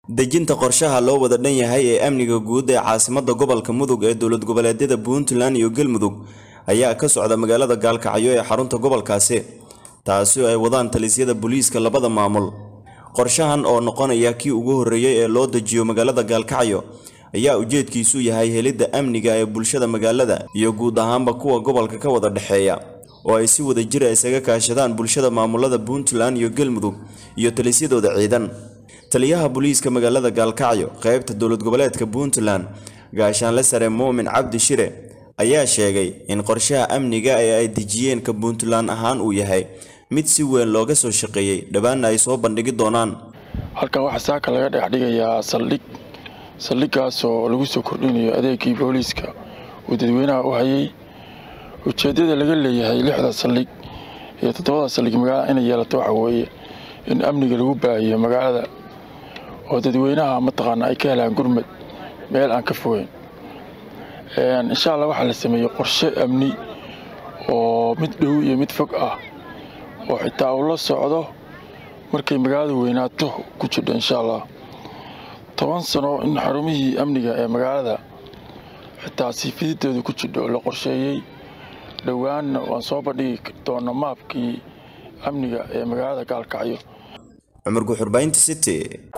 dejinta qorshaha loo wada dhan yahay ee amniga guud ee caasimadda gobolka mudug ee dowlad goboleedyada puntland iyo galmudug ayaa ka socda magaalada gaalkacyo ee xarunta gobolkaasi taasi oo ay wadaan talisyada booliiska labada maamul qorshahan oo noqonaya kii ugu horreeyey ee loo dejiyo magaalada gaalkacyo ayaa ujeedkiisu yahay helidda amniga ee bulshada magaalada iyo guud ahaanba kuwa gobolka ka wada dhexeeya oo ay si wada jira isaga kaashadaan bulshada maamulada puntland iyo galmudug iyo talisyadooda ciidan taliyaha booliiska magaalada gaalkacyo qaybta dowlad goboleedka puntland gaashaanle sare muumin cabdi shire ayaa sheegay in qorshaha amniga ee ay dejiyeen ka puntland ahaan uu yahay mid si weyn looga soo shaqeeyey dhowaanna ay soo bandhigi doonaan halkan waxaa saaka laga dhex dhigayaa saldhig saldhiggaas oo lagu soo kordhinayo adeegii booliiska uu dadweynaha u hayay ujeeddada laga leeyahay lixda saldhig iyo toddobada saldhig magaalada inay yeelato waxa weeye in amniga lagu baahiyo magaalada oo dadweynaha mataqaana ay ka helaan gurmad meel aan ka fogeyn insha allah waxaa la sameeyey qorshe amni oo mid dhow iyo mid fog ah oo xitaa uu la socdo markay magaalada weynaato ku jidho insha allah toban sano in xarumihii amniga ee magaalada xitaa siifididooda ku jidho la qorsheeyey dhowaanna waan soo bandhigi doona maabkii amniga ee magaalada gaalkacyo cumar guxurbaynta city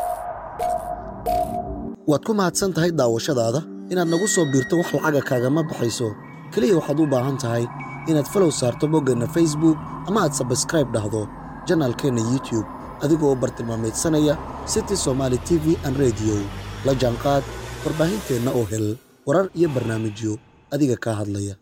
waad ku mahadsan tahay daawashadaada inaad nagu soo biirto wax lacaga kaagama baxayso keliya waxaad u baahan tahay inaad falow saarto boggeenna facebook ama aad sabskraib dhahdo janaalkeenna youtube adigoo bartilmaameedsanaya city somaali t v an rediyo la jaanqaad warbaahinteenna oo hel warar iyo barnaamijyo adiga kaa hadlaya